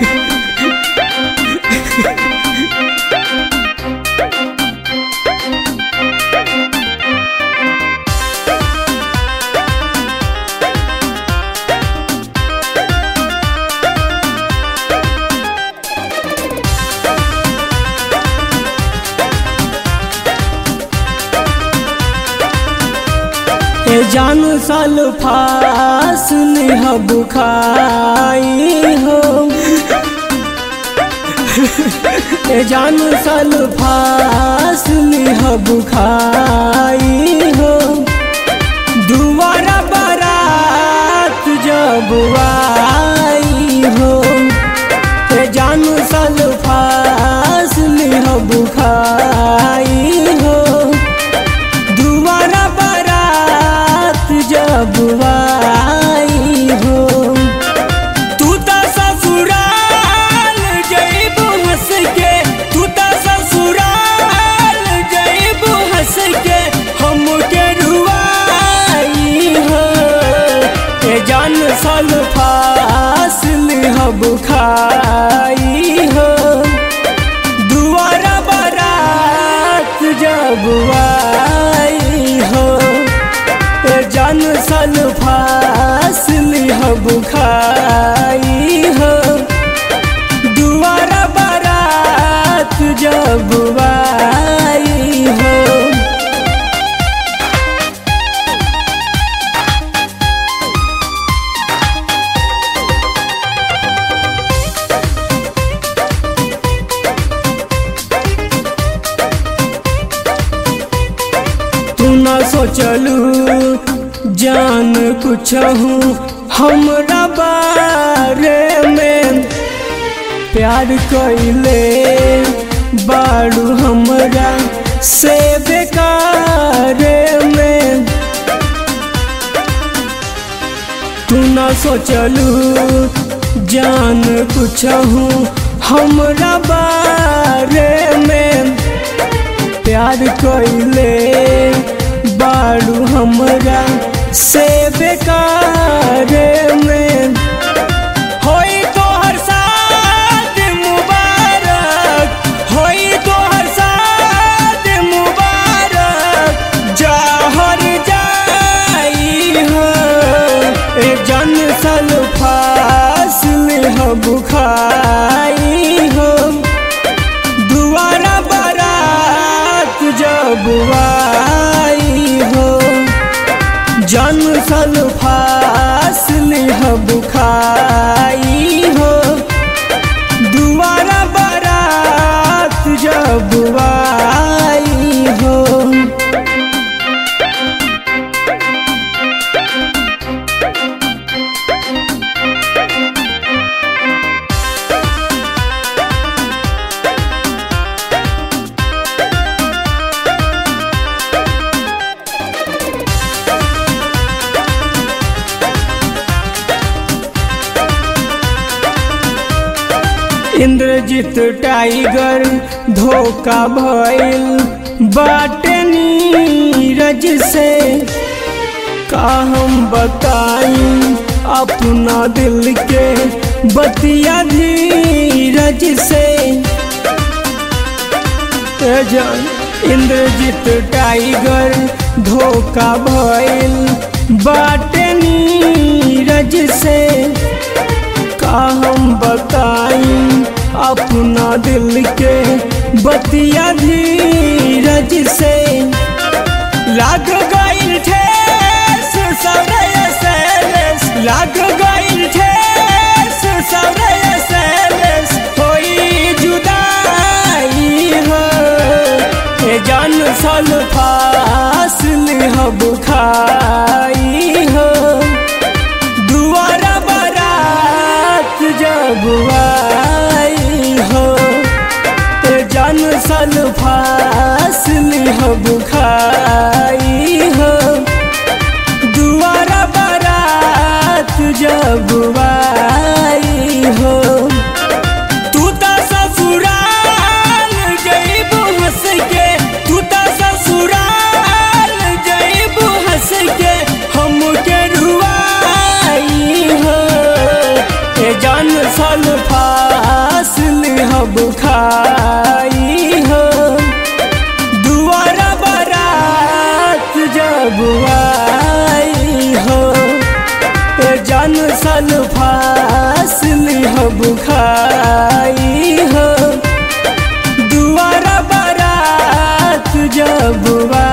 ए जान साल फास हब खाई हो ए जान साल फास हब खाई हो दुबारा बारात जब आई हो ए जान साल फास हब खाई हो दुबारा बारात जब आई हो तू त ससुराल जइबू हंस के तू त ससुराल जइबू हंस के हमके रुआई हो ए जान साल फासिल हब खाई हो दुआरा बारात जब आई हो ए जान सल फासिल हब खाई हो दुआरा बारात जब आई हो तू न सोचलू जान कुछ हूँ हमरा बारे में प्यार कैले बारू हमरा से बेकारे में तू न सोचलू जान कुछ हूँ हमरा बारे में प्यार कैले बारू हमरा से बेकार में होई तोहर साथ मुबारक होई तोहर साथ मुबारक जहर जाई हो ए जन सल फासिल हब खाई हो दुआरा बारात जब आई हो जन सल फासिल हब खाई हो दुआरा बारात जब आई हो इंद्रजीत टाइगर धोखा भइल बाटे नीरज से का हम बताई अपना दिल के बतिया धीरज से ए जान इंद्रजीत टाइगर धोखा भइल बाटे नीरज से का हम बताई अपना दिल के बतिया धीरज से लाग गइल ठेस सौरय सैलेस लाग गइल ठेस सौरय सैलेस होई जुदाई हो ए जान सल फासिल हब खाई हो दुआरा बारात जब आई हो ए जान सल फासिल हब खाई हो दुआरा बारात जब आई हो तू त ससुराल जइबू हंस के तू त ससुराल जइबू हंस के हमके रुआई हो ए जान सल फा पान सल फासल हब खाई हो दुआरा बारात जब